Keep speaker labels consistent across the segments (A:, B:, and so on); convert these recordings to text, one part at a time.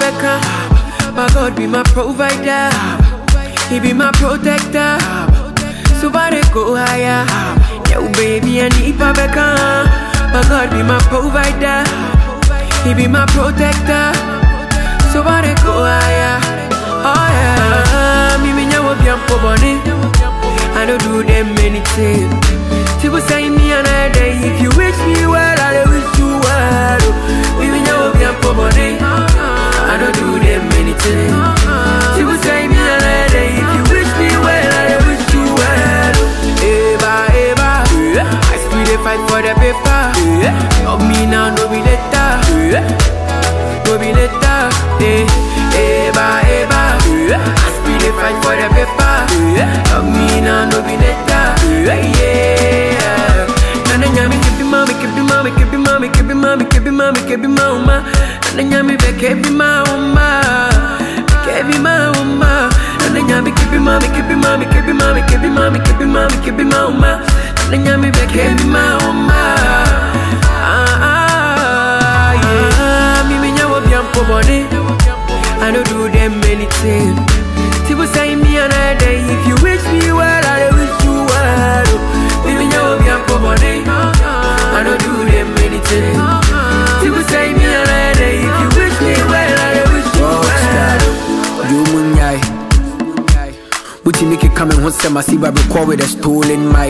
A: beka. My God be my provider. He be my protector. So far they go higher. Yo, baby, I need beka. My God be my provider. He be my protector. So far they go higher. Oh yeah. Me me nyawo biampo boni. I don't do them anything. People say me another day. If you wish me well, I will wish you well. Me me nyawo biampo boni. I don't do them anything. People say me another day. If you wish me well, I will wish you well. Eva, Eva. I still dey fight for the paper. Love me now, no be later. No be later. Eh, Eva, Eva. I still dey fight for the paper. Love me now, no be later. Yeah. Nana nyami kebi mami, kebi mami, kebi mami, kebi mami, kebi mami, kebi mama. Nana nyami be kebi mama, kebi mama. Nana nyami kebi mami, kebi mami, kebi mami, kebi mami, kebi mami, kebi mama. Nana nyami be kebi mama. Ah ah yeah. Me me nyawo biampo boni. I don't do them anything. People say me another day. If you wish me well, I wish you well. Me me nyawo biampo boni. I don't do them anything. People say me another day. If you wish me well, I wish you well.
B: You munyai. Buti make coming home say masiba record with a stolen mic.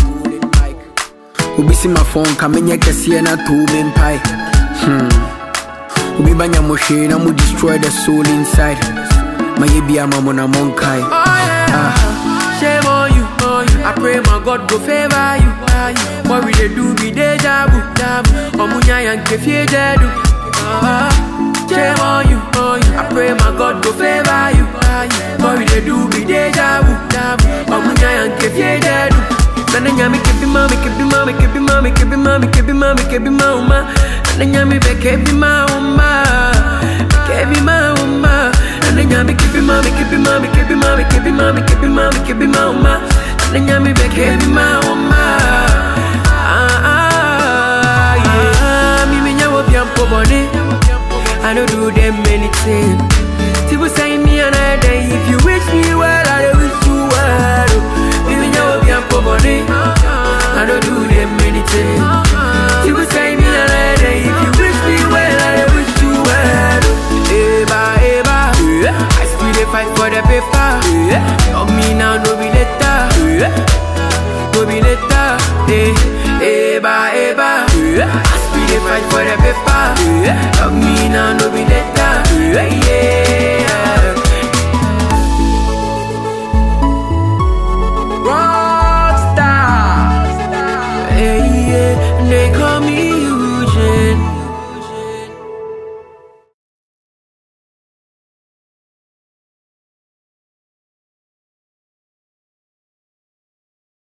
B: Obi si my phone coming here kesi na two men pie. Hmm. Obi banya mo hwe na mo destroy the soul inside. Maye bia mamo na monkai.
A: Oh yeah. Shame on you, on you. I pray my God go favor you. What we dey do be deja vu, Omunya yanke fie jedu. Ah, Shame on you, on you. I pray my God go favor you. What we dey do be deja vu, Omunya yanke fie jedu. Nana nyami kebi mami, kebi mami, kebi mami, kebi mami, kebi mami, kebi mama. Nana nyami be kebi mama, kebi mama. Nana nyami kebi mami, kebi mami, kebi mami, kebi mami, kebi mami, kebi mama. Nana nyami be kebi mama. Ah ah yeah. Me me nyawo biampo boni. I don't do them anything. People say me another day. If you wish me well, I wish you well. Me me nyawo biampo boni. I don't do them anything. People say me another day. If you wish me well, I wish you well. Eva, Eva. I still dey fight for the paper. Love me now, no be later. No be later. Eh, Eva, Eva. I still dey fight for the paper.